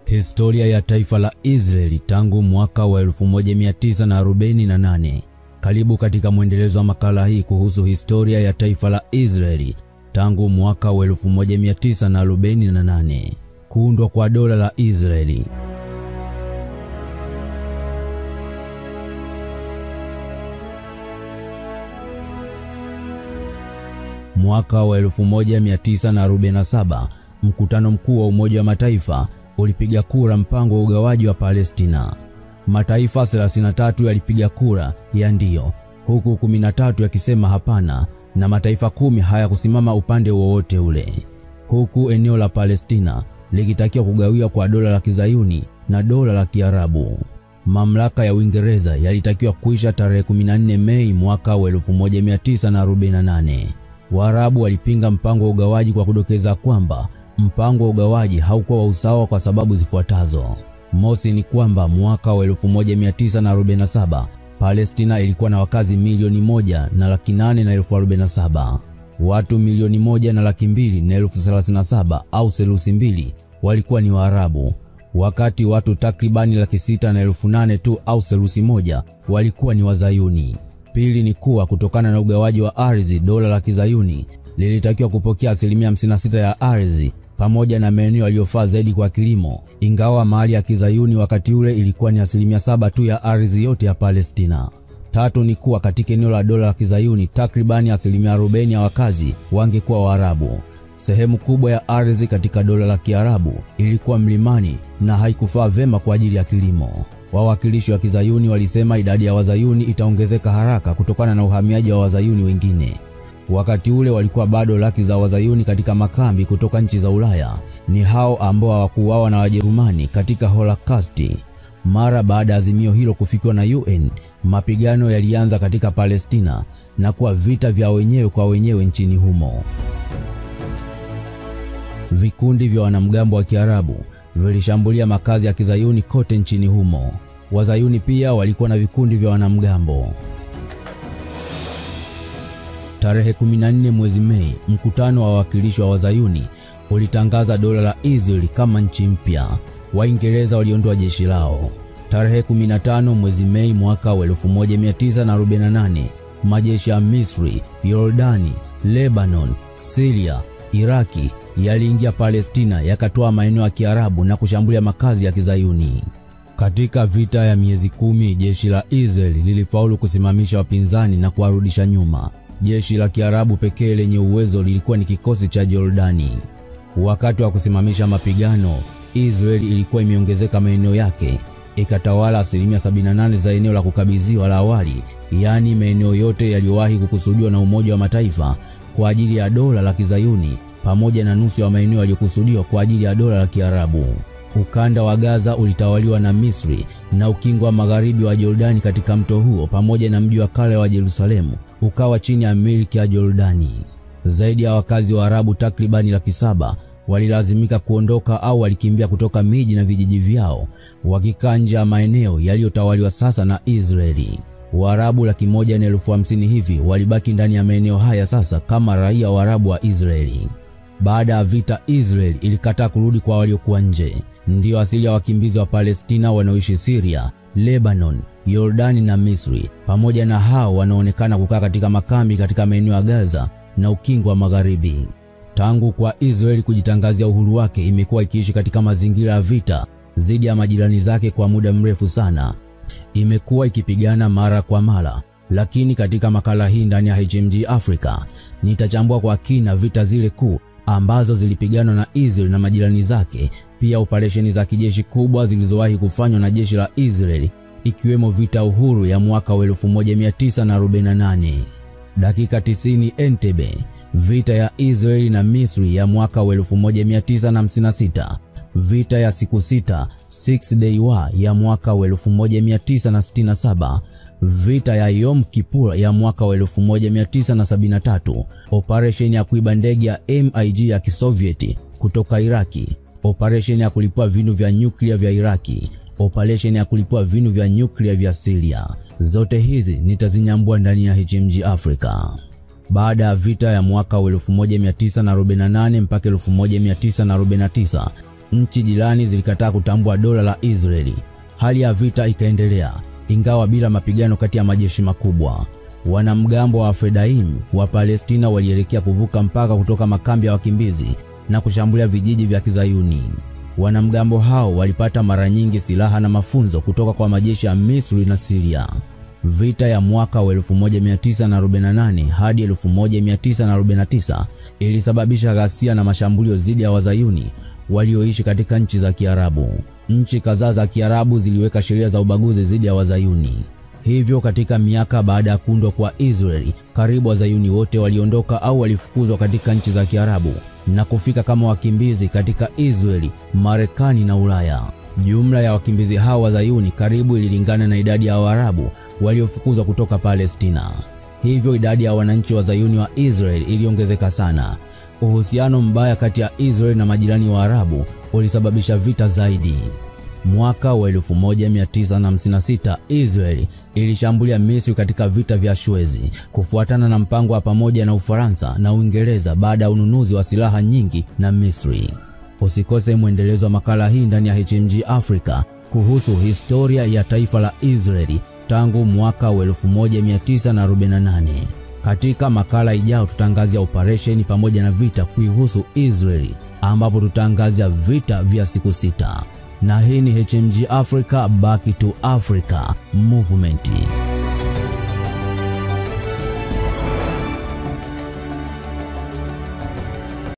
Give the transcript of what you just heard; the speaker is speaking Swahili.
Historia ya taifa la Israeli tangu mwaka wa 1948. Karibu katika mwendelezo wa makala hii kuhusu historia ya taifa la Israeli tangu mwaka wa 1948. Kuundwa kwa dola la Israeli. Mwaka wa 1947 mkutano mkuu wa Umoja wa Mataifa ulipiga kura mpango wa ugawaji wa Palestina. Mataifa 33 yalipiga kura ya ndiyo, huku 13 yakisema hapana, na mataifa kumi hayakusimama upande wowote ule, huku eneo la Palestina likitakiwa kugawiwa kwa dola la Kizayuni na dola la Kiarabu. Mamlaka ya Uingereza yalitakiwa kuisha tarehe 14 Mei mwaka wa 1948. Waarabu walipinga mpango wa ugawaji kwa kudokeza kwamba mpango wa ugawaji haukuwa wa usawa kwa sababu zifuatazo. Mosi ni kwamba mwaka wa 1947 Palestina ilikuwa na wakazi milioni moja na laki nane na elfu arobaini na saba. Watu milioni moja na laki mbili na elfu thelathini na saba au selusi mbili walikuwa ni Waarabu, wakati watu takribani laki sita na elfu nane tu au selusi moja walikuwa ni Wazayuni. Pili ni kuwa kutokana na ugawaji wa ardhi, dola la Kizayuni lilitakiwa kupokea asilimia 56 ya ardhi pamoja na maeneo yaliyofaa zaidi kwa kilimo, ingawa mali ya Kizayuni wakati ule ilikuwa ni asilimia saba tu ya ardhi yote ya Palestina. Tatu ni kuwa katika eneo la dola la Kizayuni takribani asilimia 40 ya wakazi wangekuwa Waarabu. Sehemu kubwa ya ardhi katika dola la Kiarabu ilikuwa mlimani na haikufaa vema kwa ajili ya kilimo. Wawakilishi wa Kizayuni walisema idadi ya Wazayuni itaongezeka haraka kutokana na uhamiaji wa Wazayuni wengine. Wakati ule walikuwa bado laki za Wazayuni katika makambi kutoka nchi za Ulaya. Ni hao ambao hawakuuawa na Wajerumani katika Holokausti. Mara baada ya azimio hilo kufikiwa na UN, mapigano yalianza katika Palestina na kuwa vita vya wenyewe kwa wenyewe nchini humo. Vikundi vya wanamgambo wa Kiarabu vilishambulia makazi ya Kizayuni kote nchini humo. Wazayuni pia walikuwa na vikundi vya wanamgambo. Tarehe 14 mwezi Mei, mkutano wa wawakilishi wa Wazayuni ulitangaza dola la Israeli kama nchi mpya. Waingereza waliondoa jeshi lao. Tarehe 15 mwezi Mei mwaka wa 1948, majeshi ya Misri, Yordani, Lebanon, Syria, Iraki yaliingia Palestina yakatoa maeneo ya Kiarabu na kushambulia makazi ya Kizayuni. Katika vita ya miezi kumi, jeshi la Israeli lilifaulu kusimamisha wapinzani na kuwarudisha nyuma. Jeshi la Kiarabu pekee lenye uwezo lilikuwa ni kikosi cha Jordani. Wakati wa kusimamisha mapigano, Israeli ilikuwa imeongezeka maeneo yake, ikatawala asilimia 78 za eneo la kukabidhiwa la awali, yaani maeneo yote yaliyowahi kukusudiwa na Umoja wa Mataifa kwa ajili ya dola la Kizayuni pamoja na nusu ya maeneo yaliyokusudiwa kwa ajili ya dola la Kiarabu. Ukanda wa Gaza ulitawaliwa na Misri na ukingo wa magharibi wa Jordani katika mto huo pamoja na mji wa kale wa Yerusalemu ukawa chini ya milki ya Jordani. Zaidi ya wakazi wa Arabu takribani laki saba walilazimika kuondoka au walikimbia kutoka miji na vijiji vyao wakikaa nje ya maeneo yaliyotawaliwa sasa na Israeli. Waarabu laki moja na elfu hamsini hivi walibaki ndani ya maeneo haya sasa kama raia wa Arabu wa Israeli. Baada ya vita, Israeli ilikataa kurudi kwa waliokuwa nje. Ndiyo asili ya wakimbizi wa Palestina wanaoishi Syria, Lebanon, Yordani na Misri, pamoja na hao wanaonekana kukaa katika makambi katika maeneo ya Gaza na ukingo wa Magharibi. Tangu kwa Israeli kujitangazia uhuru wake, imekuwa ikiishi katika mazingira ya vita dhidi ya majirani zake kwa muda mrefu sana. Imekuwa ikipigana mara kwa mara, lakini katika makala hii ndani ya HMG Africa nitachambua kwa kina vita zile kuu ambazo zilipiganwa na Israeli na majirani zake, pia operesheni za kijeshi kubwa zilizowahi kufanywa na jeshi la Israeli ikiwemo vita uhuru ya mwaka wa 1948, dakika 90 Entebbe, vita ya Israeli na Misri ya mwaka wa 1956, vita ya siku sita Six Day War ya mwaka wa 1967, vita ya Yom Kippur ya mwaka wa 1973, operesheni ya kuiba ndege ya MiG ya Kisovieti kutoka Iraki, operesheni ya kulipua vinu vya nyuklia vya Iraki, operesheni ya kulipua vinu vya nyuklia vya Syria. Zote hizi nitazinyambua ndani ya HMG Africa. Baada ya vita ya mwaka wa 1948 mpaka 1949 Nchi jirani zilikataa kutambua dola la Israeli. Hali ya vita ikaendelea, ingawa bila mapigano kati ya majeshi makubwa. Wanamgambo wa Fedaim wa Palestina walielekea kuvuka mpaka kutoka makambi ya wakimbizi na kushambulia vijiji vya Kizayuni. Wanamgambo hao walipata mara nyingi silaha na mafunzo kutoka kwa majeshi ya Misri na Siria. Vita ya mwaka wa 1948 hadi 1949 ilisababisha ghasia na mashambulio dhidi ya Wazayuni walioishi katika nchi za Kiarabu. Nchi kadhaa za Kiarabu ziliweka sheria za ubaguzi dhidi ya Wazayuni. Hivyo katika miaka baada ya kuundwa kwa Israeli, karibu Wazayuni wote waliondoka au walifukuzwa katika nchi za Kiarabu na kufika kama wakimbizi katika Israeli, Marekani na Ulaya. Jumla ya wakimbizi hao Wazayuni karibu ililingana na idadi ya Waarabu waliofukuzwa kutoka Palestina. Hivyo idadi ya wananchi wa Zayuni wa Israeli iliongezeka sana. Uhusiano mbaya kati ya Israeli na majirani wa Arabu ulisababisha vita zaidi. Mwaka wa 1956 Israeli ilishambulia Misri katika vita vya Suezi kufuatana na mpango wa pamoja na Ufaransa na Uingereza baada ya ununuzi wa silaha nyingi na Misri. Usikose mwendelezo wa makala hii ndani ya HMG Africa kuhusu historia ya taifa la Israeli tangu mwaka wa 1948. Katika makala ijao tutaangazia operesheni pamoja na vita kuihusu Israeli ambapo tutaangazia vita vya siku sita. Na hii ni HMG Africa Back to Africa Movement.